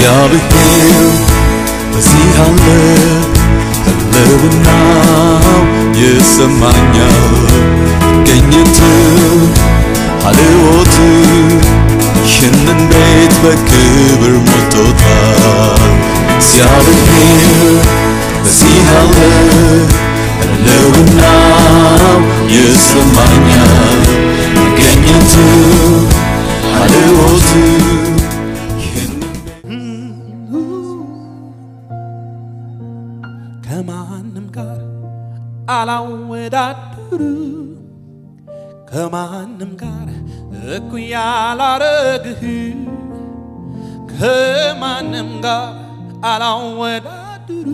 እግዚአብሔር በዚህ አለ ህልውናው ይሰማኛል ገኘት ሀልዎት ይህንን ቤት በክብር ሞልቶታል እግዚአብሔር በዚህ አለ ህልውናው ይሰማኛል ገኘት ሀልዎት ይህንን ከማንም ጋር አላወዳድር ከማንም ጋር እኩያ አላረግህ ከማንም ጋር አላወዳድር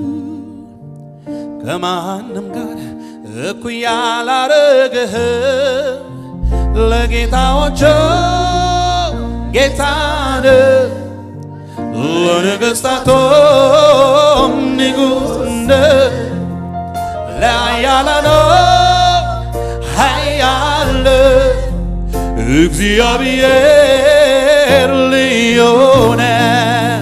ከማንም ጋር እኩያ አላረግህ ለጌታዎች ጌታን ለነገሥታቶም ንጉሥ ነህ ለኃያላኖ ኃያል እግዚአብሔር ልዩ ነህ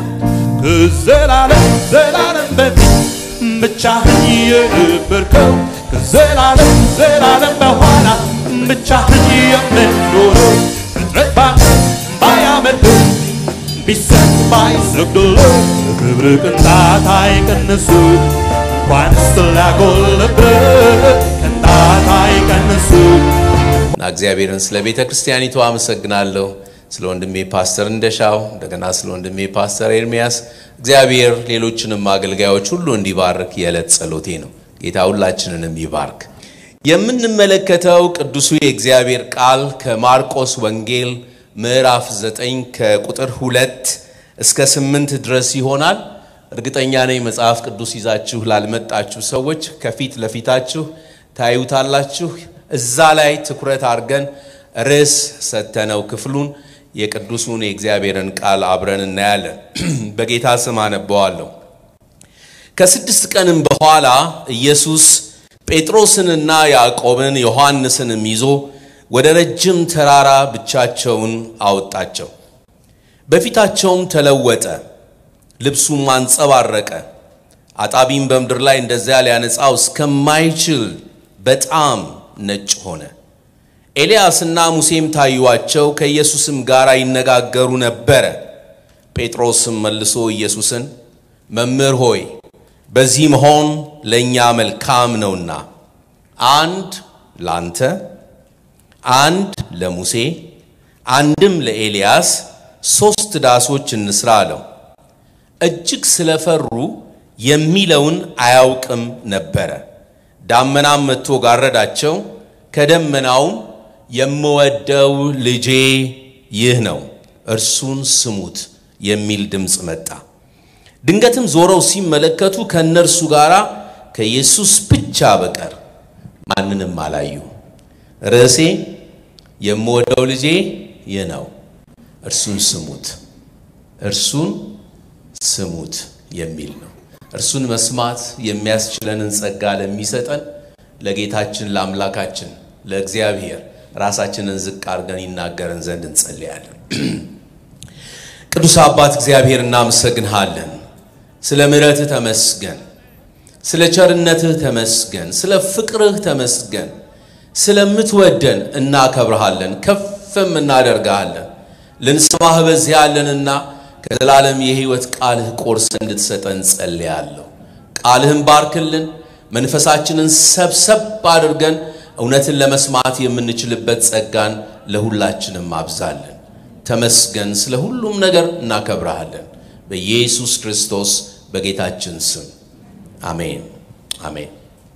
ከዘላለም ዘላለም በፊት ብቻህን የነበርከው ከዘላለም ዘላለም በኋላ ብቻህን የምትኖረው ፍጥረት ባያመልክህ ቢሰጥ ባይሰግድል ክብር ቅንጣት አይቀንሱ እንኳንስ ሊያጎልብህ ቅንጣት አይቀንሱ እና እግዚአብሔርን ስለ ቤተ ክርስቲያኒቱ አመሰግናለሁ። ስለ ወንድሜ ፓስተር እንደሻው እንደገና ስለ ወንድሜ ፓስተር ኤርሚያስ እግዚአብሔር ሌሎችንም አገልጋዮች ሁሉ እንዲባርክ የዕለት ጸሎቴ ነው። ጌታ ሁላችንንም ይባርክ። የምንመለከተው ቅዱሱ የእግዚአብሔር ቃል ከማርቆስ ወንጌል ምዕራፍ 9 ከቁጥር ሁለት እስከ ስምንት ድረስ ይሆናል። እርግጠኛ ነኝ መጽሐፍ ቅዱስ ይዛችሁ ላልመጣችሁ ሰዎች ከፊት ለፊታችሁ ታዩታላችሁ። እዛ ላይ ትኩረት አድርገን ርዕስ ሰተነው ክፍሉን የቅዱሱን የእግዚአብሔርን ቃል አብረን እናያለን። በጌታ ስም አነበዋለሁ። ከስድስት ቀንም በኋላ ኢየሱስ ጴጥሮስንና ያዕቆብን ዮሐንስንም ይዞ ወደ ረጅም ተራራ ብቻቸውን አወጣቸው። በፊታቸውም ተለወጠ፣ ልብሱም አንጸባረቀ። አጣቢም በምድር ላይ እንደዚያ ሊያነጻው እስከማይችል በጣም ነጭ ሆነ። ኤልያስና ሙሴም ታዩአቸው፣ ከኢየሱስም ጋር ይነጋገሩ ነበረ። ጴጥሮስም መልሶ ኢየሱስን መምህር ሆይ በዚህ መሆን ለእኛ መልካም ነውና አንድ ላንተ አንድ ለሙሴ አንድም ለኤልያስ ሦስት ዳሶች እንስራ አለው። እጅግ ስለፈሩ የሚለውን አያውቅም ነበረ። ዳመናም መጥቶ ጋረዳቸው። ከደመናውም የምወደው ልጄ ይህ ነው፣ እርሱን ስሙት የሚል ድምፅ መጣ። ድንገትም ዞረው ሲመለከቱ ከእነርሱ ጋር ከኢየሱስ ብቻ በቀር ማንንም አላዩ። ርዕሴ የምወደው ልጄ ይህ ነው፣ እርሱን ስሙት፣ እርሱን ስሙት የሚል ነው። እርሱን መስማት የሚያስችለንን ጸጋ ለሚሰጠን ለጌታችን ለአምላካችን ለእግዚአብሔር ራሳችንን ዝቅ አድርገን ይናገረን ዘንድ እንጸልያለን። ቅዱስ አባት እግዚአብሔር እናመሰግንሃለን። ስለ ምሕረትህ ተመስገን፣ ስለ ቸርነትህ ተመስገን፣ ስለ ፍቅርህ ተመስገን። ስለምትወደን እናከብረሃለን፣ ከፍም እናደርግሃለን። ልንሰማህ በዚህ ያለንና ከዘላለም የሕይወት ቃልህ ቆርሰ እንድትሰጠን ጸልያለሁ። ቃልህን ባርክልን፣ መንፈሳችንን ሰብሰብ አድርገን እውነትን ለመስማት የምንችልበት ጸጋን ለሁላችንም አብዛልን። ተመስገን። ስለ ሁሉም ነገር እናከብረሃለን። በኢየሱስ ክርስቶስ በጌታችን ስም አሜን፣ አሜን።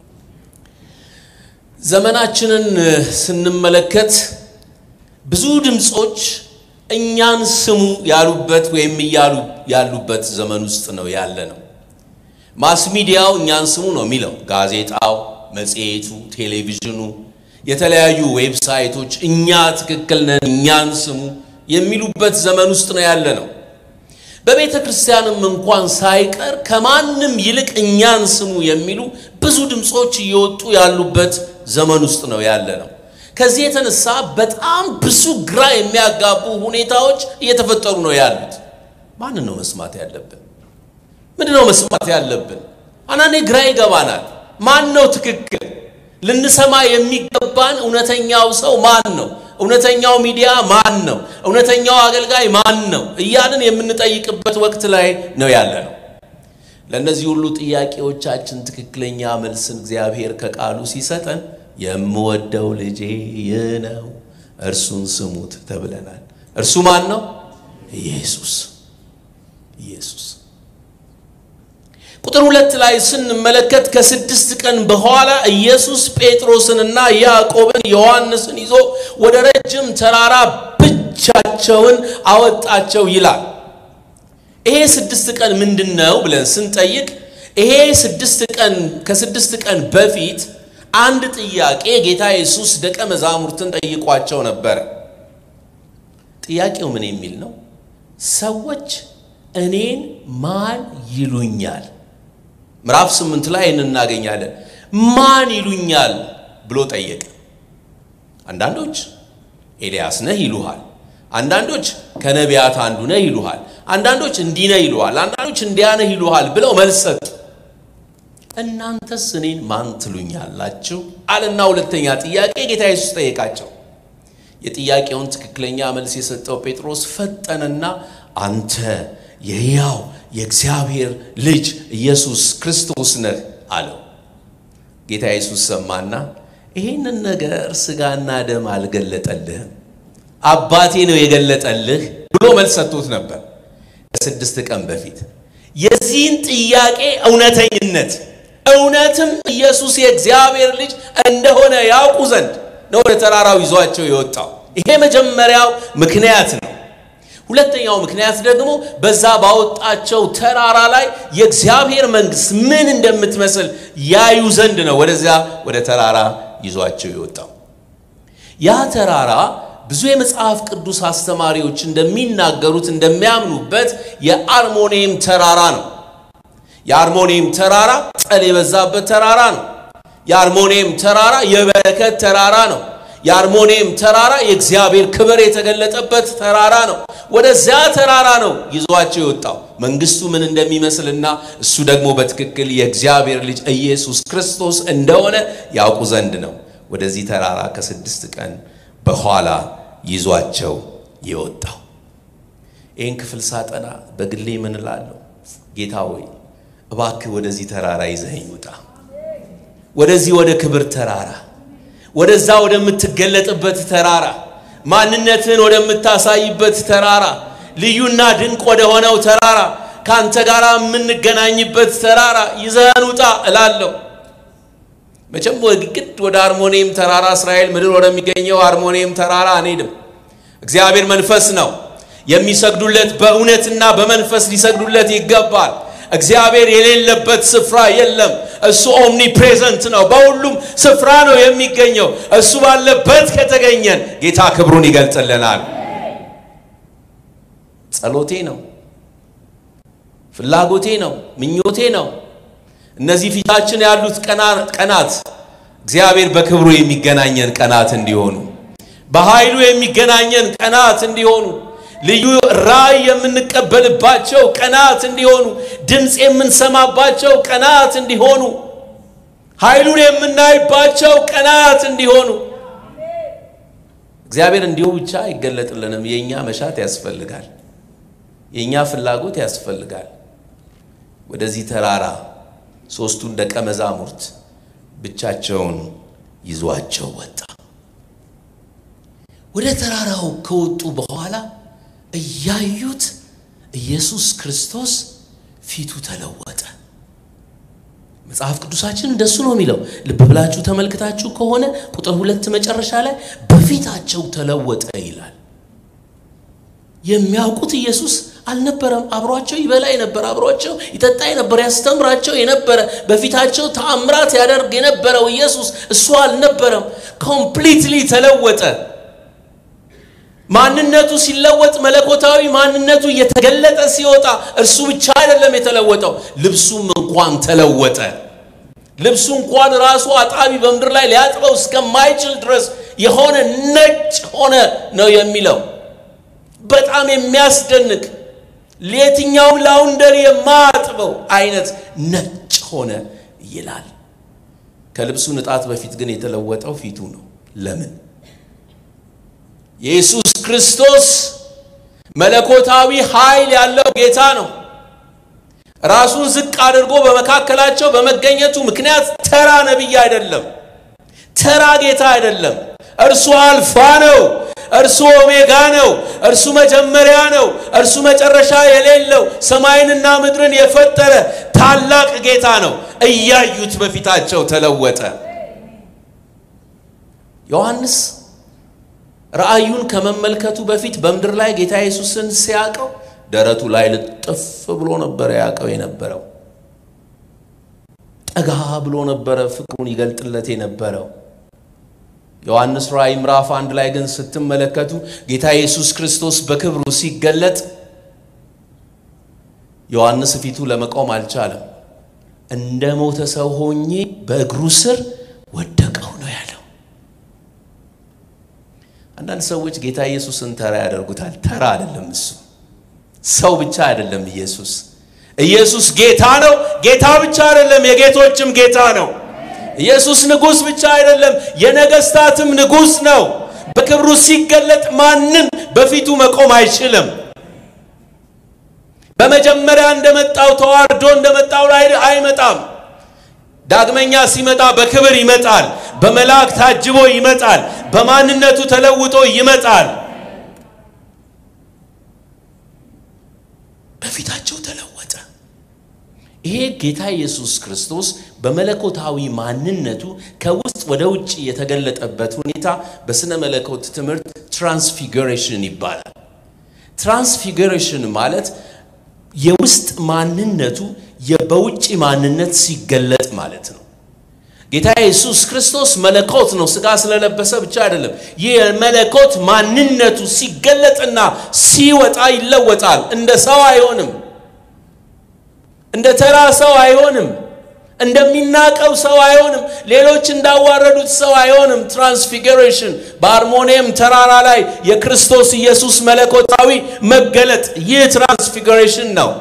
ዘመናችንን ስንመለከት ብዙ ድምፆች እኛን ስሙ ያሉበት ወይም እያሉ ያሉበት ዘመን ውስጥ ነው ያለ ነው። ማስ ሚዲያው እኛን ስሙ ነው የሚለው። ጋዜጣው፣ መጽሔቱ፣ ቴሌቪዥኑ፣ የተለያዩ ዌብሳይቶች እኛ ትክክል ነን፣ እኛን ስሙ የሚሉበት ዘመን ውስጥ ነው ያለ ነው። በቤተ ክርስቲያንም እንኳን ሳይቀር ከማንም ይልቅ እኛን ስሙ የሚሉ ብዙ ድምፆች እየወጡ ያሉበት ዘመን ውስጥ ነው ያለ ነው። ከዚህ የተነሳ በጣም ብዙ ግራ የሚያጋቡ ሁኔታዎች እየተፈጠሩ ነው ያሉት። ማንን ነው መስማት ያለብን? ምንድን ነው መስማት ያለብን? አንዳንዴ ግራ ይገባናል። ማን ነው ትክክል? ልንሰማ የሚገባን እውነተኛው ሰው ማን ነው? እውነተኛው ሚዲያ ማን ነው? እውነተኛው አገልጋይ ማን ነው? እያልን የምንጠይቅበት ወቅት ላይ ነው ያለ ነው። ለእነዚህ ሁሉ ጥያቄዎቻችን ትክክለኛ መልስን እግዚአብሔር ከቃሉ ሲሰጠን የምወደው ልጄ ይህ ነው እርሱን ስሙት ተብለናል። እርሱ ማን ነው? ኢየሱስ ኢየሱስ። ቁጥር ሁለት ላይ ስንመለከት ከስድስት ቀን በኋላ ኢየሱስ ጴጥሮስንና ያዕቆብን ዮሐንስን ይዞ ወደ ረጅም ተራራ ብቻቸውን አወጣቸው ይላል። ይሄ ስድስት ቀን ምንድን ነው ብለን ስንጠይቅ ይሄ ስድስት ቀን ከስድስት ቀን በፊት አንድ ጥያቄ ጌታ ኢየሱስ ደቀ መዛሙርትን ጠይቋቸው ነበረ። ጥያቄው ምን የሚል ነው? ሰዎች እኔን ማን ይሉኛል? ምዕራፍ ስምንት ላይ እናገኛለን። ማን ይሉኛል ብሎ ጠየቀ። አንዳንዶች ኤልያስ ነህ ይሉሃል። አንዳንዶች ከነቢያት አንዱ ነህ ይሉሃል። አንዳንዶች እንዲህ ነህ ይሉሃል። አንዳንዶች እንዲያ ነህ ይሉሃል ብለው መልስ ሰጡ። እናንተስ እኔን ማን ትሉኛላችሁ? አለና ሁለተኛ ጥያቄ ጌታ ኢየሱስ ጠየቃቸው። የጥያቄውን ትክክለኛ መልስ የሰጠው ጴጥሮስ ፈጠነና አንተ የሕያው የእግዚአብሔር ልጅ ኢየሱስ ክርስቶስ ነህ አለው። ጌታ ኢየሱስ ሰማና ይህንን ነገር ሥጋና ደም አልገለጠልህም አባቴ ነው የገለጠልህ ብሎ መልስ ሰጥቶት ነበር ከስድስት ቀን በፊት። የዚህን ጥያቄ እውነተኝነት እውነትም ኢየሱስ የእግዚአብሔር ልጅ እንደሆነ ያውቁ ዘንድ ነው ወደ ተራራው ይዟቸው የወጣው። ይሄ መጀመሪያው ምክንያት ነው። ሁለተኛው ምክንያት ደግሞ በዛ ባወጣቸው ተራራ ላይ የእግዚአብሔር መንግሥት ምን እንደምትመስል ያዩ ዘንድ ነው ወደዚያ ወደ ተራራ ይዟቸው የወጣው። ያ ተራራ ብዙ የመጽሐፍ ቅዱስ አስተማሪዎች እንደሚናገሩት እንደሚያምኑበት የአርሞኒየም ተራራ ነው። የአርሞኒየም ተራራ ጠል የበዛበት ተራራ ነው። የአርሞኒየም ተራራ የበረከት ተራራ ነው። የአርሞኒየም ተራራ የእግዚአብሔር ክብር የተገለጠበት ተራራ ነው። ወደዚያ ተራራ ነው ይዟቸው የወጣው መንግስቱ ምን እንደሚመስልና እሱ ደግሞ በትክክል የእግዚአብሔር ልጅ ኢየሱስ ክርስቶስ እንደሆነ ያውቁ ዘንድ ነው ወደዚህ ተራራ ከስድስት ቀን በኋላ ይዟቸው የወጣው። ይህን ክፍል ሳጠና በግሌ ምን እላለሁ? ጌታ ሆይ እባክህ ወደዚህ ተራራ ይዘኸኝ ውጣ። ወደዚህ ወደ ክብር ተራራ፣ ወደዛ ወደምትገለጥበት ተራራ፣ ማንነትህን ወደምታሳይበት ተራራ፣ ልዩና ድንቅ ወደ ሆነው ተራራ፣ ከአንተ ጋር የምንገናኝበት ተራራ ይዘኸን ውጣ እላለሁ። መቼም ግድ ወደ አርሞኒየም ተራራ እስራኤል ምድር ወደሚገኘው አርሞኒየም ተራራ አንሄድም። እግዚአብሔር መንፈስ ነው። የሚሰግዱለት በእውነትና በመንፈስ ሊሰግዱለት ይገባል። እግዚአብሔር የሌለበት ስፍራ የለም። እሱ ኦምኒ ፕሬዘንት ነው። በሁሉም ስፍራ ነው የሚገኘው። እሱ ባለበት ከተገኘን ጌታ ክብሩን ይገልጽልናል። ጸሎቴ ነው፣ ፍላጎቴ ነው፣ ምኞቴ ነው። እነዚህ ፊታችን ያሉት ቀናት እግዚአብሔር በክብሩ የሚገናኘን ቀናት እንዲሆኑ፣ በኃይሉ የሚገናኘን ቀናት እንዲሆኑ፣ ልዩ ራእይ የምንቀበልባቸው ቀናት እንዲሆኑ፣ ድምፅ የምንሰማባቸው ቀናት እንዲሆኑ፣ ኃይሉን የምናይባቸው ቀናት እንዲሆኑ እግዚአብሔር እንዲሁ ብቻ አይገለጥልንም። የእኛ መሻት ያስፈልጋል። የእኛ ፍላጎት ያስፈልጋል። ወደዚህ ተራራ ሦስቱን ደቀ መዛሙርት ብቻቸውን ይዟቸው ወጣ። ወደ ተራራው ከወጡ በኋላ እያዩት ኢየሱስ ክርስቶስ ፊቱ ተለወጠ። መጽሐፍ ቅዱሳችን እንደሱ ነው የሚለው። ልብ ብላችሁ ተመልክታችሁ ከሆነ ቁጥር ሁለት መጨረሻ ላይ በፊታቸው ተለወጠ ይላል። የሚያውቁት ኢየሱስ አልነበረም። አብሯቸው ይበላ የነበረ አብሯቸው ይጠጣ የነበረ ያስተምራቸው የነበረ በፊታቸው ተአምራት ያደርግ የነበረው ኢየሱስ እሱ አልነበረም። ኮምፕሊትሊ ተለወጠ። ማንነቱ ሲለወጥ መለኮታዊ ማንነቱ እየተገለጠ ሲወጣ እርሱ ብቻ አይደለም የተለወጠው፣ ልብሱም እንኳን ተለወጠ። ልብሱ እንኳን ራሱ አጣቢ በምድር ላይ ሊያጥበው እስከማይችል ድረስ የሆነ ነጭ ሆነ ነው የሚለው። በጣም የሚያስደንቅ ለየትኛውም ላውንደሪ የማያጥበው አይነት ነጭ ሆነ ይላል። ከልብሱ ንጣት በፊት ግን የተለወጠው ፊቱ ነው። ለምን? ኢየሱስ ክርስቶስ መለኮታዊ ኃይል ያለው ጌታ ነው። ራሱን ዝቅ አድርጎ በመካከላቸው በመገኘቱ ምክንያት ተራ ነቢይ አይደለም፣ ተራ ጌታ አይደለም። እርሱ አልፋ ነው። እርሱ ኦሜጋ ነው። እርሱ መጀመሪያ ነው። እርሱ መጨረሻ የሌለው ሰማይንና ምድርን የፈጠረ ታላቅ ጌታ ነው። እያዩት በፊታቸው ተለወጠ። ዮሐንስ ራእዩን ከመመልከቱ በፊት በምድር ላይ ጌታ ኢየሱስን ሲያቀው ደረቱ ላይ ልጥፍ ብሎ ነበረ ያቀው የነበረው። ጠጋ ብሎ ነበረ ፍቅሩን ይገልጥለት የነበረው። ዮሐንስ ራእይ ምዕራፍ አንድ ላይ ግን ስትመለከቱ ጌታ ኢየሱስ ክርስቶስ በክብሩ ሲገለጥ ዮሐንስ ፊቱ ለመቆም አልቻለም። እንደ ሞተ ሰው ሆኜ በእግሩ ስር ወደቀው ነው ያለው። አንዳንድ ሰዎች ጌታ ኢየሱስን ተራ ያደርጉታል። ተራ አይደለም እሱ። ሰው ብቻ አይደለም ኢየሱስ። ኢየሱስ ጌታ ነው። ጌታ ብቻ አይደለም፣ የጌቶችም ጌታ ነው። ኢየሱስ ንጉሥ ብቻ አይደለም፣ የነገስታትም ንጉሥ ነው። በክብሩ ሲገለጥ ማንም በፊቱ መቆም አይችልም። በመጀመሪያ እንደመጣው ተዋርዶ እንደመጣው ላይ አይመጣም። ዳግመኛ ሲመጣ በክብር ይመጣል። በመላእክት ታጅቦ ይመጣል። በማንነቱ ተለውጦ ይመጣል። በፊታቸው ተለወጠ። ይሄ ጌታ ኢየሱስ ክርስቶስ በመለኮታዊ ማንነቱ ከውስጥ ወደ ውጭ የተገለጠበት ሁኔታ በስነ መለኮት ትምህርት ትራንስፊገሬሽን ይባላል። ትራንስፊገሬሽን ማለት የውስጥ ማንነቱ በውጭ ማንነት ሲገለጥ ማለት ነው። ጌታ ኢየሱስ ክርስቶስ መለኮት ነው። ስጋ ስለለበሰ ብቻ አይደለም። ይህ የመለኮት ማንነቱ ሲገለጥና ሲወጣ ይለወጣል። እንደ ሰው አይሆንም። እንደ ተራ ሰው አይሆንም። እንደሚናቀው ሰው አይሆንም። ሌሎች እንዳዋረዱት ሰው አይሆንም። ትራንስፊግሬሽን በአርሞኒየም ተራራ ላይ የክርስቶስ ኢየሱስ መለኮታዊ መገለጥ ይህ ትራንስፊግሬሽን ነው።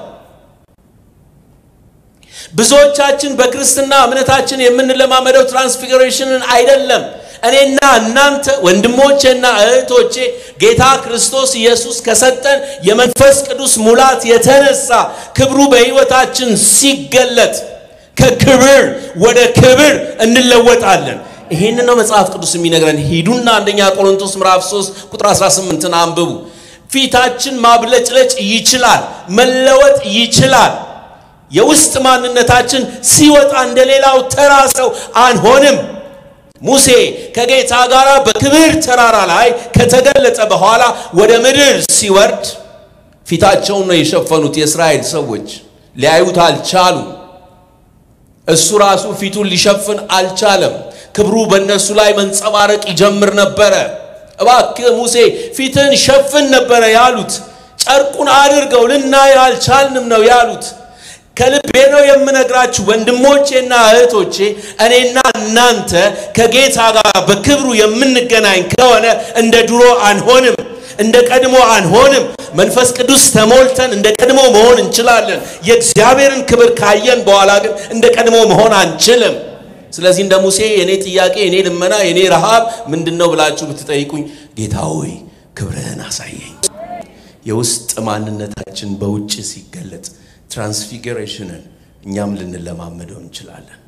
ብዙዎቻችን በክርስትና እምነታችን የምንለማመደው ትራንስፊግሬሽንን አይደለም። እኔና እናንተ ወንድሞቼና እህቶቼ ጌታ ክርስቶስ ኢየሱስ ከሰጠን የመንፈስ ቅዱስ ሙላት የተነሳ ክብሩ በሕይወታችን ሲገለጥ ከክብር ወደ ክብር እንለወጣለን። ይህን ነው መጽሐፍ ቅዱስ የሚነግረን። ሂዱና አንደኛ ቆሮንቶስ ምዕራፍ 3 ቁጥር 18ን አንብቡ። ፊታችን ማብለጭለጭ ይችላል፣ መለወጥ ይችላል። የውስጥ ማንነታችን ሲወጣ እንደሌላው ተራ ሰው አንሆንም። ሙሴ ከጌታ ጋር በክብር ተራራ ላይ ከተገለጠ በኋላ ወደ ምድር ሲወርድ ፊታቸውን ነው የሸፈኑት። የእስራኤል ሰዎች ሊያዩት አልቻሉ። እሱ ራሱ ፊቱን ሊሸፍን አልቻለም። ክብሩ በእነሱ ላይ መንጸባረቅ ይጀምር ነበረ። እባክህ ሙሴ ፊትን ሸፍን ነበረ ያሉት። ጨርቁን አድርገው ልናይ አልቻልንም ነው ያሉት። ከልቤ ነው የምነግራችሁ ወንድሞቼና እህቶቼ፣ እኔና እናንተ ከጌታ ጋር በክብሩ የምንገናኝ ከሆነ እንደ ድሮ አንሆንም፣ እንደ ቀድሞ አንሆንም። መንፈስ ቅዱስ ተሞልተን እንደ ቀድሞ መሆን እንችላለን። የእግዚአብሔርን ክብር ካየን በኋላ ግን እንደ ቀድሞ መሆን አንችልም። ስለዚህ እንደ ሙሴ የኔ ጥያቄ፣ የኔ ልመና፣ የኔ ረሃብ ምንድን ነው ብላችሁ ብትጠይቁኝ፣ ጌታ ሆይ ክብርህን አሳየኝ። የውስጥ ማንነታችን በውጭ ሲገለጥ ትራንስፊግሬሽንን እኛም ልንለማመደው እንችላለን።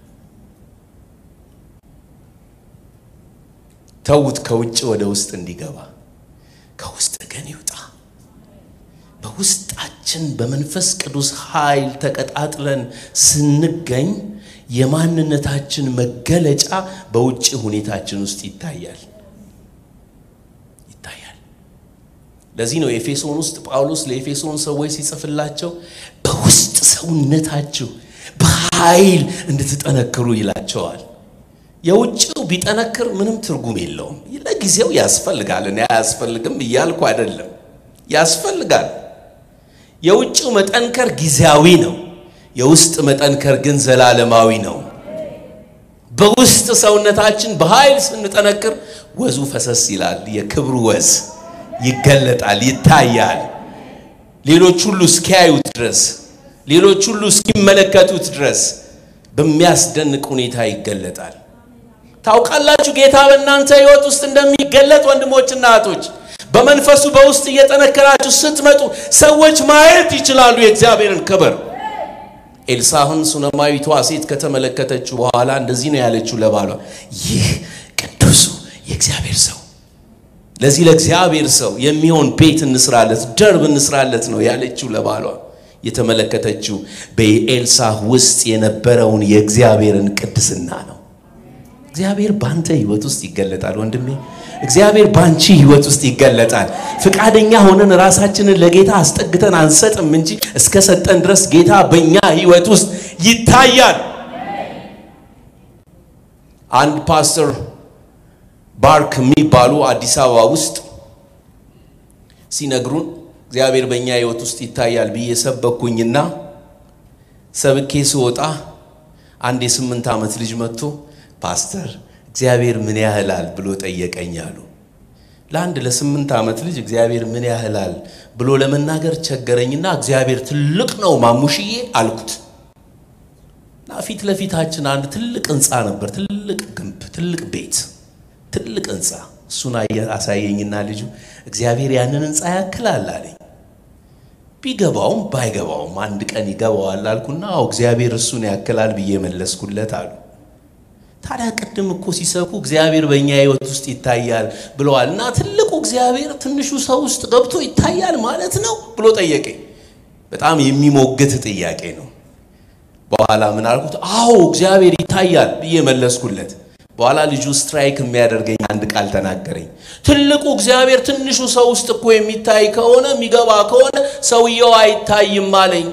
ተዉት ከውጭ ወደ ውስጥ እንዲገባ፣ ከውስጥ ግን ይውጣ። በውስጣችን በመንፈስ ቅዱስ ኃይል ተቀጣጥለን ስንገኝ የማንነታችን መገለጫ በውጭ ሁኔታችን ውስጥ ይታያል ይታያል። ለዚህ ነው ኤፌሶን ውስጥ ጳውሎስ ለኤፌሶን ሰዎች ሲጽፍላቸው በውስጥ ሰውነታችሁ በኃይል እንድትጠነክሩ ይላቸዋል። የውጭው ቢጠነክር ምንም ትርጉም የለውም። ለጊዜው ያስፈልጋል። እኔ አያስፈልግም እያልኩ አይደለም፣ ያስፈልጋል። የውጭው መጠንከር ጊዜያዊ ነው። የውስጥ መጠንከር ግን ዘላለማዊ ነው። በውስጥ ሰውነታችን በኃይል ስንጠነክር ወዙ ፈሰስ ይላል። የክብሩ ወዝ ይገለጣል፣ ይታያል። ሌሎች ሁሉ እስኪያዩት ድረስ ሌሎች ሁሉ እስኪመለከቱት ድረስ በሚያስደንቅ ሁኔታ ይገለጣል። ታውቃላችሁ ጌታ በእናንተ ሕይወት ውስጥ እንደሚገለጥ ወንድሞችና እህቶች፣ በመንፈሱ በውስጥ እየጠነከራችሁ ስትመጡ ሰዎች ማየት ይችላሉ የእግዚአብሔርን ክብር። ኤልሳህን ሱነማዊቷ ሴት ከተመለከተችው በኋላ እንደዚህ ነው ያለችው ለባሏ፣ ይህ ቅዱሱ የእግዚአብሔር ሰው ለዚህ ለእግዚአብሔር ሰው የሚሆን ቤት እንስራለት፣ ደርብ እንስራለት ነው ያለችው ለባሏ። የተመለከተችው በኤልሳህ ውስጥ የነበረውን የእግዚአብሔርን ቅድስና ነው። እግዚአብሔር ባንተ ህይወት ውስጥ ይገለጣል ወንድሜ። እግዚአብሔር ባንቺ ህይወት ውስጥ ይገለጣል። ፍቃደኛ ሆነን ራሳችንን ለጌታ አስጠግተን አንሰጥም እንጂ እስከ ሰጠን ድረስ ጌታ በእኛ ህይወት ውስጥ ይታያል። አንድ ፓስተር ባርክ የሚባሉ አዲስ አበባ ውስጥ ሲነግሩን እግዚአብሔር በእኛ ህይወት ውስጥ ይታያል ብዬ ሰበኩኝና ሰብኬ ስወጣ አንድ የስምንት ዓመት ልጅ መጥቶ ፓስተር እግዚአብሔር ምን ያህላል ብሎ ጠየቀኝ አሉ። ለአንድ ለስምንት ዓመት ልጅ እግዚአብሔር ምን ያህላል ብሎ ለመናገር ቸገረኝና እግዚአብሔር ትልቅ ነው ማሙሽዬ አልኩት። እና ፊት ለፊታችን አንድ ትልቅ ህንፃ ነበር፣ ትልቅ ግንብ፣ ትልቅ ቤት፣ ትልቅ ህንፃ። እሱን አሳየኝና ልጁ እግዚአብሔር ያንን ህንፃ ያክላል አለኝ። ቢገባውም ባይገባውም አንድ ቀን ይገባዋል አልኩና አዎ እግዚአብሔር እሱን ያክላል ብዬ መለስኩለት አሉ። ታዲያ ቅድም እኮ ሲሰብኩ እግዚአብሔር በእኛ ህይወት ውስጥ ይታያል ብለዋል እና ትልቁ እግዚአብሔር ትንሹ ሰው ውስጥ ገብቶ ይታያል ማለት ነው ብሎ ጠየቀኝ። በጣም የሚሞግት ጥያቄ ነው። በኋላ ምን አልኩት? አዎ እግዚአብሔር ይታያል ብዬ መለስኩለት። በኋላ ልጁ ስትራይክ የሚያደርገኝ አንድ ቃል ተናገረኝ። ትልቁ እግዚአብሔር ትንሹ ሰው ውስጥ እኮ የሚታይ ከሆነ የሚገባ ከሆነ ሰውየው አይታይም አለኝ።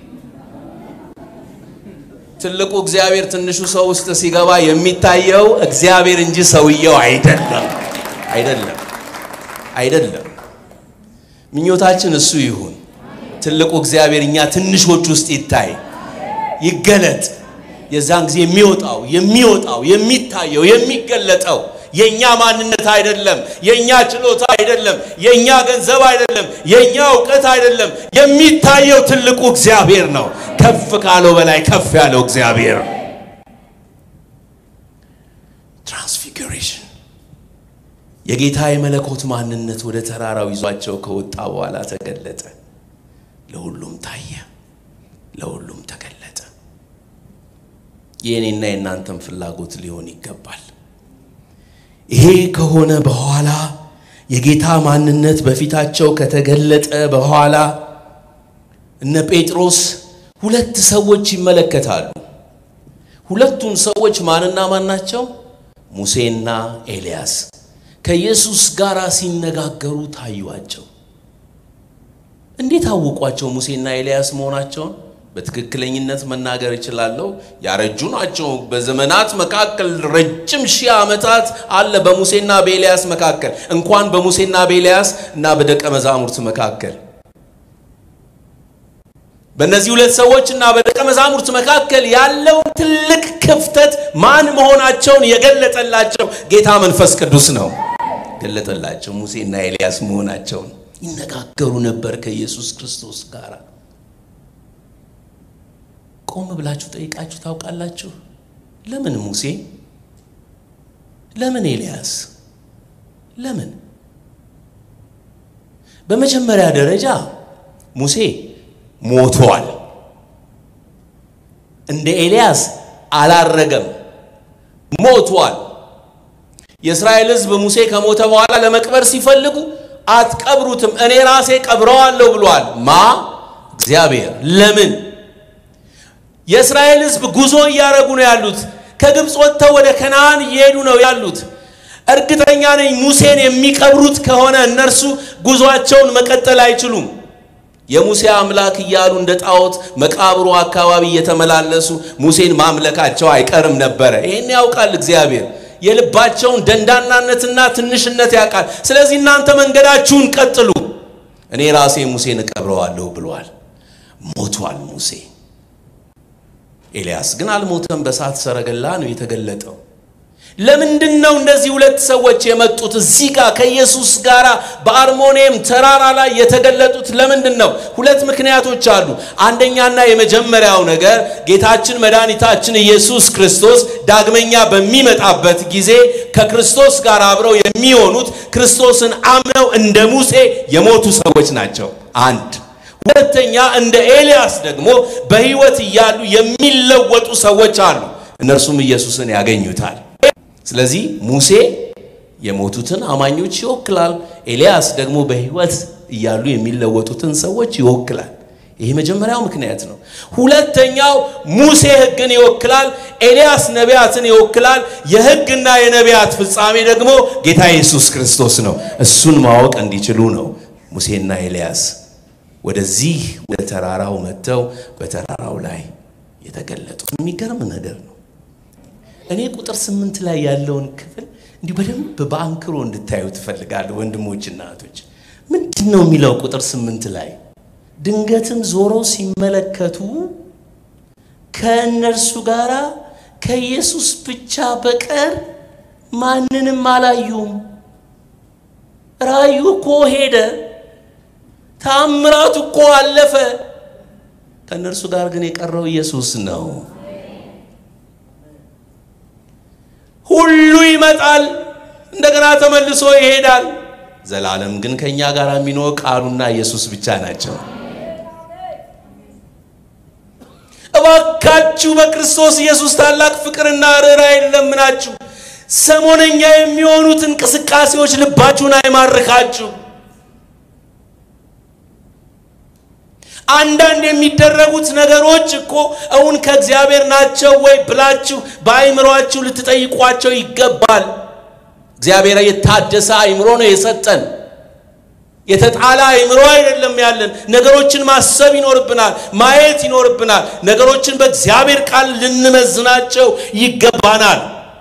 ትልቁ እግዚአብሔር ትንሹ ሰው ውስጥ ሲገባ የሚታየው እግዚአብሔር እንጂ ሰውየው አይደለም። አይደለም፣ አይደለም። ምኞታችን እሱ ይሁን። ትልቁ እግዚአብሔር እኛ ትንሾች ውስጥ ይታይ፣ ይገለጥ። የዛን ጊዜ የሚወጣው የሚወጣው የሚታየው የሚገለጠው የኛ ማንነት አይደለም፣ የኛ ችሎታ አይደለም፣ የኛ ገንዘብ አይደለም፣ የኛ እውቀት አይደለም። የሚታየው ትልቁ እግዚአብሔር ነው። ከፍ ካለው በላይ ከፍ ያለው እግዚአብሔር። ትራንስፊግሬሽን የጌታ የመለኮት ማንነት ወደ ተራራው ይዟቸው ከወጣ በኋላ ተገለጠ። ለሁሉም ታየ፣ ለሁሉም ተገለጠ። የእኔና የእናንተም ፍላጎት ሊሆን ይገባል። ይሄ ከሆነ በኋላ የጌታ ማንነት በፊታቸው ከተገለጠ በኋላ እነ ጴጥሮስ ሁለት ሰዎች ይመለከታሉ። ሁለቱም ሰዎች ማንና ማን ናቸው? ሙሴና ኤልያስ ከኢየሱስ ጋር ሲነጋገሩ ታዩአቸው። እንዴት አወቋቸው ሙሴና ኤልያስ መሆናቸውን? በትክክለኝነት መናገር እችላለሁ። ያረጁ ናቸው። በዘመናት መካከል ረጅም ሺህ ዓመታት አለ በሙሴና በኤልያስ መካከል፣ እንኳን በሙሴና በኤልያስ እና በደቀ መዛሙርት መካከል በእነዚህ ሁለት ሰዎች እና በደቀ መዛሙርት መካከል ያለው ትልቅ ክፍተት ማን መሆናቸውን የገለጠላቸው ጌታ መንፈስ ቅዱስ ነው። ገለጠላቸው ሙሴና ኤልያስ መሆናቸውን። ይነጋገሩ ነበር ከኢየሱስ ክርስቶስ ጋር። ቆም ብላችሁ ጠይቃችሁ ታውቃላችሁ? ለምን ሙሴ? ለምን ኤልያስ? ለምን? በመጀመሪያ ደረጃ ሙሴ ሞቷል። እንደ ኤልያስ አላረገም፣ ሞቷል። የእስራኤል ሕዝብ ሙሴ ከሞተ በኋላ ለመቅበር ሲፈልጉ አትቀብሩትም፣ እኔ ራሴ ቀብረዋለሁ ብሏል። ማ እግዚአብሔር። ለምን? የእስራኤል ሕዝብ ጉዞ እያደረጉ ነው ያሉት። ከግብፅ ወጥተው ወደ ከነዓን እየሄዱ ነው ያሉት። እርግጠኛ ነኝ ሙሴን የሚቀብሩት ከሆነ እነርሱ ጉዟቸውን መቀጠል አይችሉም። የሙሴ አምላክ እያሉ እንደ ጣዖት መቃብሩ አካባቢ እየተመላለሱ ሙሴን ማምለካቸው አይቀርም ነበረ። ይህን ያውቃል እግዚአብሔር። የልባቸውን ደንዳናነትና ትንሽነት ያውቃል። ስለዚህ እናንተ መንገዳችሁን ቀጥሉ፣ እኔ ራሴ ሙሴን እቀብረዋለሁ ብሏል። ሞቷል ሙሴ። ኤልያስ ግን አልሞተም። በእሳት ሰረገላ ነው የተገለጠው። ለምንድን ነው እነዚህ ሁለት ሰዎች የመጡት እዚህ ጋር ከኢየሱስ ጋር በአርሞኒየም ተራራ ላይ የተገለጡት ለምንድን ነው? ሁለት ምክንያቶች አሉ። አንደኛና የመጀመሪያው ነገር ጌታችን መድኃኒታችን ኢየሱስ ክርስቶስ ዳግመኛ በሚመጣበት ጊዜ ከክርስቶስ ጋር አብረው የሚሆኑት ክርስቶስን አምነው እንደ ሙሴ የሞቱ ሰዎች ናቸው። አንድ ሁለተኛ እንደ ኤልያስ ደግሞ በሕይወት እያሉ የሚለወጡ ሰዎች አሉ። እነርሱም ኢየሱስን ያገኙታል። ስለዚህ ሙሴ የሞቱትን አማኞች ይወክላል። ኤልያስ ደግሞ በሕይወት እያሉ የሚለወጡትን ሰዎች ይወክላል። ይህ መጀመሪያው ምክንያት ነው። ሁለተኛው ሙሴ ሕግን ይወክላል። ኤልያስ ነቢያትን ይወክላል። የሕግና የነቢያት ፍጻሜ ደግሞ ጌታ ኢየሱስ ክርስቶስ ነው። እሱን ማወቅ እንዲችሉ ነው ሙሴና ኤልያስ ወደዚህ ወደ ተራራው መጥተው በተራራው ላይ የተገለጡት። የሚገርም ነገር ነው። እኔ ቁጥር ስምንት ላይ ያለውን ክፍል እንዲሁ በደንብ በአንክሮ እንድታዩ ትፈልጋለሁ ወንድሞችና እህቶች። ምንድን ነው የሚለው ቁጥር ስምንት ላይ ድንገትም ዞረው ሲመለከቱ ከእነርሱ ጋር ከኢየሱስ ብቻ በቀር ማንንም አላዩም። ራእዩ እኮ ሄደ፣ ታምራቱ እኮ አለፈ። ከእነርሱ ጋር ግን የቀረው ኢየሱስ ነው። ሁሉ ይመጣል፣ እንደገና ተመልሶ ይሄዳል። ዘላለም ግን ከእኛ ጋር የሚኖር ቃሉና ኢየሱስ ብቻ ናቸው። እባካችሁ በክርስቶስ ኢየሱስ ታላቅ ፍቅርና ርኅራኄ ለምናችሁ ሰሞነኛ የሚሆኑት እንቅስቃሴዎች ልባችሁን አይማርካችሁ። አንዳንድ የሚደረጉት ነገሮች እኮ እውን ከእግዚአብሔር ናቸው ወይ ብላችሁ በአይምሯችሁ ልትጠይቋቸው ይገባል። እግዚአብሔር የታደሰ አይምሮ ነው የሰጠን። የተጣለ አይምሮ አይደለም ያለን። ነገሮችን ማሰብ ይኖርብናል፣ ማየት ይኖርብናል። ነገሮችን በእግዚአብሔር ቃል ልንመዝናቸው ይገባናል።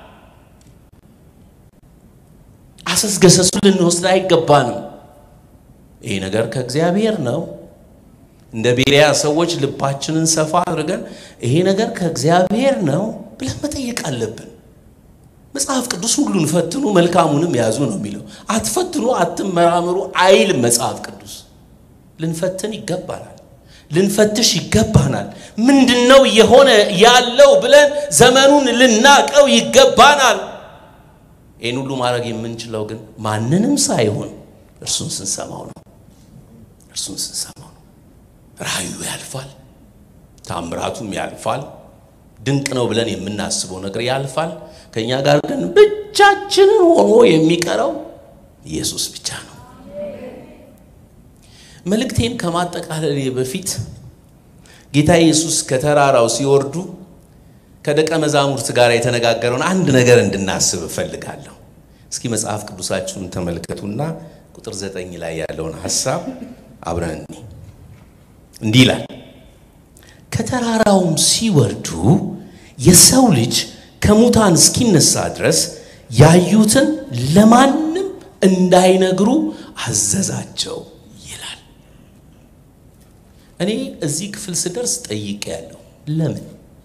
አሰስገሰሱ ልንወስድ አይገባንም። ይህ ነገር ከእግዚአብሔር ነው። እንደ ቤሪያ ሰዎች ልባችንን ሰፋ አድርገን ይሄ ነገር ከእግዚአብሔር ነው ብለን መጠየቅ አለብን። መጽሐፍ ቅዱስ ሁሉን ፈትኑ መልካሙንም ያዙ ነው የሚለው። አትፈትኑ፣ አትመራምሩ አይልም መጽሐፍ ቅዱስ። ልንፈትን ይገባናል፣ ልንፈትሽ ይገባናል። ምንድን ነው የሆነ ያለው ብለን ዘመኑን ልናቀው ይገባናል። ይህን ሁሉ ማድረግ የምንችለው ግን ማንንም ሳይሆን እርሱን ስንሰማው ነው። እርሱን ስንሰማው ነው። ራእዩ ያልፋል፣ ታምራቱም ያልፋል። ድንቅ ነው ብለን የምናስበው ነገር ያልፋል። ከእኛ ጋር ግን ብቻችንን ሆኖ የሚቀረው ኢየሱስ ብቻ ነው። መልእክቴን ከማጠቃለሌ በፊት ጌታ ኢየሱስ ከተራራው ሲወርዱ ከደቀ መዛሙርት ጋር የተነጋገረውን አንድ ነገር እንድናስብ እፈልጋለሁ። እስኪ መጽሐፍ ቅዱሳችሁን ተመልከቱና ቁጥር ዘጠኝ ላይ ያለውን ሐሳብ አብረን እኒ እንዲህ ይላል ከተራራውም ሲወርዱ የሰው ልጅ ከሙታን እስኪነሳ ድረስ ያዩትን ለማንም እንዳይነግሩ አዘዛቸው ይላል። እኔ እዚህ ክፍል ስደርስ ጠይቄ ያለው ለምን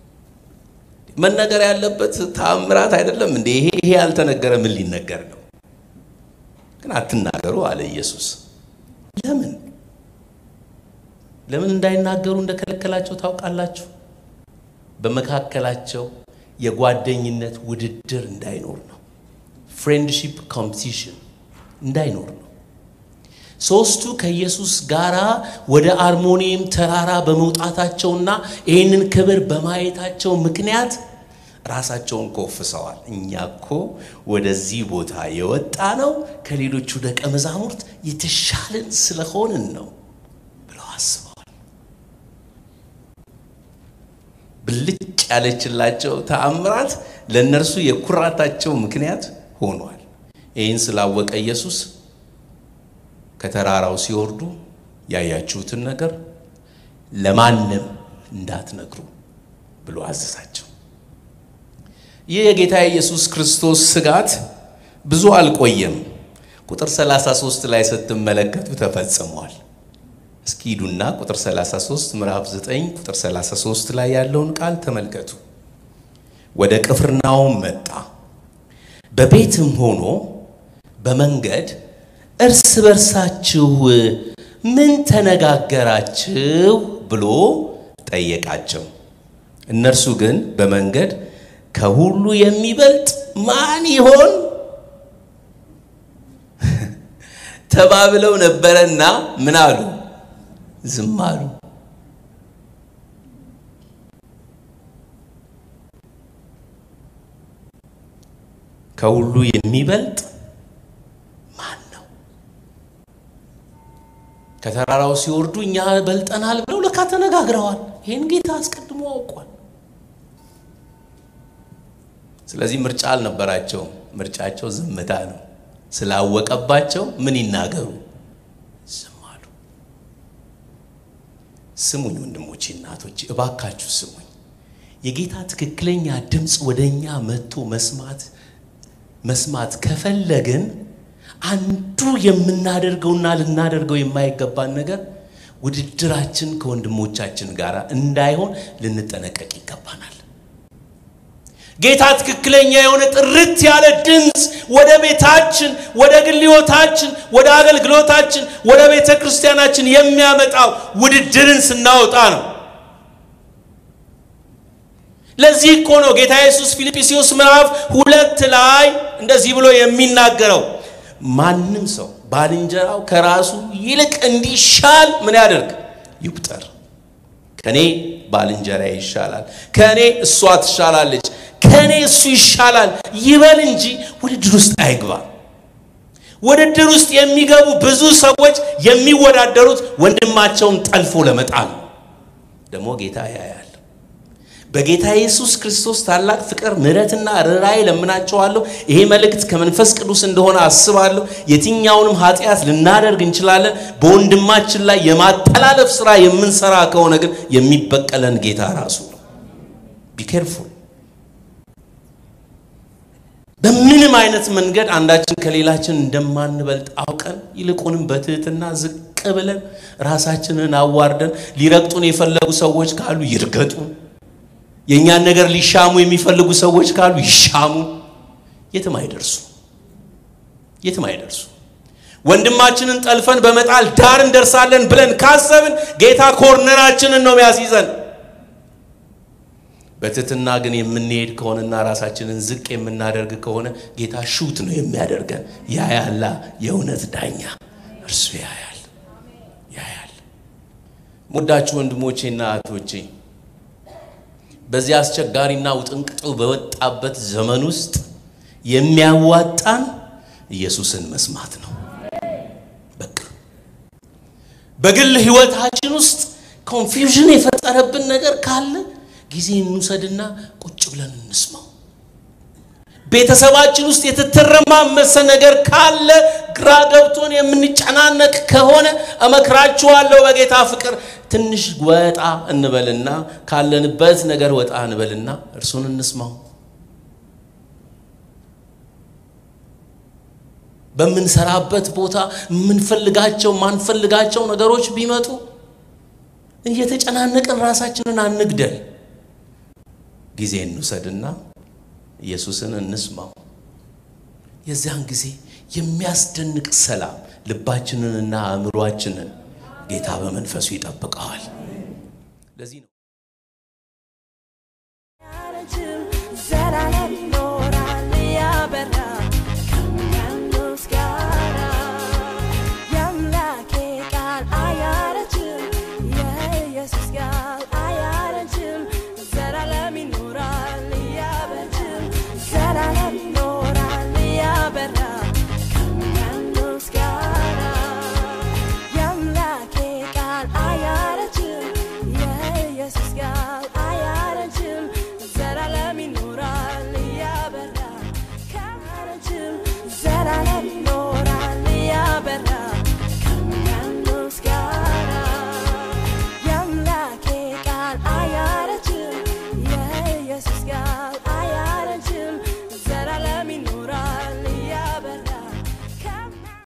መነገር ያለበት ተአምራት አይደለም እንዴ? ይሄ ይሄ ያልተነገረ ምን ሊነገር ነው? ግን አትናገሩ አለ ኢየሱስ። ለምን ለምን እንዳይናገሩ እንደከለከላቸው ታውቃላችሁ? በመካከላቸው የጓደኝነት ውድድር እንዳይኖር ነው። ፍሬንድሺፕ ኮምፒቲሽን እንዳይኖር ነው። ሶስቱ ከኢየሱስ ጋር ወደ አርሞኒየም ተራራ በመውጣታቸውና ይህንን ክብር በማየታቸው ምክንያት ራሳቸውን ኮፍሰዋል። እኛ እኮ ወደዚህ ቦታ የወጣ ነው ከሌሎቹ ደቀ መዛሙርት የተሻልን ስለሆንን ነው ብለው አስበዋል። ብልጭ ያለችላቸው ተአምራት ለእነርሱ የኩራታቸው ምክንያት ሆኗል። ይህን ስላወቀ ኢየሱስ ከተራራው ሲወርዱ ያያችሁትን ነገር ለማንም እንዳትነግሩ ብሎ አዘዛቸው። ይህ የጌታ ኢየሱስ ክርስቶስ ስጋት ብዙ አልቆየም። ቁጥር 33 ላይ ስትመለከቱ ተፈጽሟል። እስኪ ሂዱና ቁጥር 33 ምዕራፍ 9 ቁጥር 33 ላይ ያለውን ቃል ተመልከቱ። ወደ ቅፍርናውም መጣ፣ በቤትም ሆኖ በመንገድ እርስ በርሳችሁ ምን ተነጋገራችሁ ብሎ ጠየቃቸው። እነርሱ ግን በመንገድ ከሁሉ የሚበልጥ ማን ይሆን ተባብለው ነበረና ምን አሉ? ዝም አሉ። ከሁሉ የሚበልጥ ማን ነው? ከተራራው ሲወርዱ እኛ በልጠናል ብለው ለካ ተነጋግረዋል። ይህን ጌታ አስቀድሞ አውቋል። ስለዚህ ምርጫ አልነበራቸውም። ምርጫቸው ዝምታ ነው። ስላወቀባቸው ምን ይናገሩ? ዝም አሉ። ስሙኝ ወንድሞቼ፣ እናቶቼ እባካችሁ ስሙኝ። የጌታ ትክክለኛ ድምፅ ወደ እኛ መጥቶ መስማት መስማት ከፈለግን አንዱ የምናደርገውና ልናደርገው የማይገባን ነገር ውድድራችን ከወንድሞቻችን ጋር እንዳይሆን ልንጠነቀቅ ይገባናል። ጌታ ትክክለኛ የሆነ ጥርት ያለ ድምፅ ወደ ቤታችን፣ ወደ ግል ሕይወታችን፣ ወደ አገልግሎታችን፣ ወደ ቤተ ክርስቲያናችን የሚያመጣው ውድድርን ስናወጣ ነው። ለዚህ እኮ ነው ጌታ ኢየሱስ ፊልጵስዩስ ምዕራፍ ሁለት ላይ እንደዚህ ብሎ የሚናገረው ማንም ሰው ባልንጀራው ከራሱ ይልቅ እንዲሻል ምን ያደርግ ይቁጠር። ከኔ ባልንጀራ ይሻላል፣ ከኔ እሷ ትሻላለች፣ ከኔ እሱ ይሻላል ይበል እንጂ ውድድር ውስጥ አይግባ። ውድድር ውስጥ የሚገቡ ብዙ ሰዎች የሚወዳደሩት ወንድማቸውን ጠልፎ ለመጣል ነው። ደግሞ ጌታ ያያል። በጌታ ኢየሱስ ክርስቶስ ታላቅ ፍቅር ምሕረትና ርኅራኄ ለምናቸዋለሁ። ይሄ መልእክት ከመንፈስ ቅዱስ እንደሆነ አስባለሁ። የትኛውንም ኃጢአት ልናደርግ እንችላለን። በወንድማችን ላይ የማጠላለፍ ስራ የምንሰራ ከሆነ ግን የሚበቀለን ጌታ ራሱ ነው። ቢኬርፉል በምንም አይነት መንገድ አንዳችን ከሌላችን እንደማንበልጥ አውቀን ይልቁንም በትህትና ዝቅ ብለን ራሳችንን አዋርደን ሊረግጡን የፈለጉ ሰዎች ካሉ ይርገጡን። የእኛን ነገር ሊሻሙ የሚፈልጉ ሰዎች ካሉ ይሻሙ። የትም አይደርሱ፣ የትም አይደርሱ። ወንድማችንን ጠልፈን በመጣል ዳር እንደርሳለን ብለን ካሰብን ጌታ ኮርነራችንን ነው የሚያስይዘን። በትህትና ግን የምንሄድ ከሆነና ራሳችንን ዝቅ የምናደርግ ከሆነ ጌታ ሹት ነው የሚያደርገን። ያያላ የእውነት ዳኛ እርሱ ያያል፣ ያያል። ሙዳችሁ ወንድሞቼና እህቶቼ በዚህ አስቸጋሪና ውጥንቅጡ በወጣበት ዘመን ውስጥ የሚያዋጣን ኢየሱስን መስማት ነው። በቃ በግል ሕይወታችን ውስጥ ኮንፊውዥን የፈጠረብን ነገር ካለ ጊዜ እንውሰድና ቁጭ ብለን እንስማው። ቤተሰባችን ውስጥ የተተረማመሰ ነገር ካለ ግራ ገብቶን የምንጨናነቅ ከሆነ እመክራችኋለሁ በጌታ ፍቅር ትንሽ ወጣ እንበልና ካለንበት ነገር ወጣ እንበልና እርሱን እንስማው። በምንሰራበት ቦታ የምንፈልጋቸው ማንፈልጋቸው ነገሮች ቢመጡ እየተጨናነቅን ራሳችንን አንግደል። ጊዜ እንውሰድና ኢየሱስን እንስማው። የዚያን ጊዜ የሚያስደንቅ ሰላም ልባችንንና አእምሯችንን ጌታ በመንፈሱ ይጠብቀዋል። ለዚህ ነው ዘላለም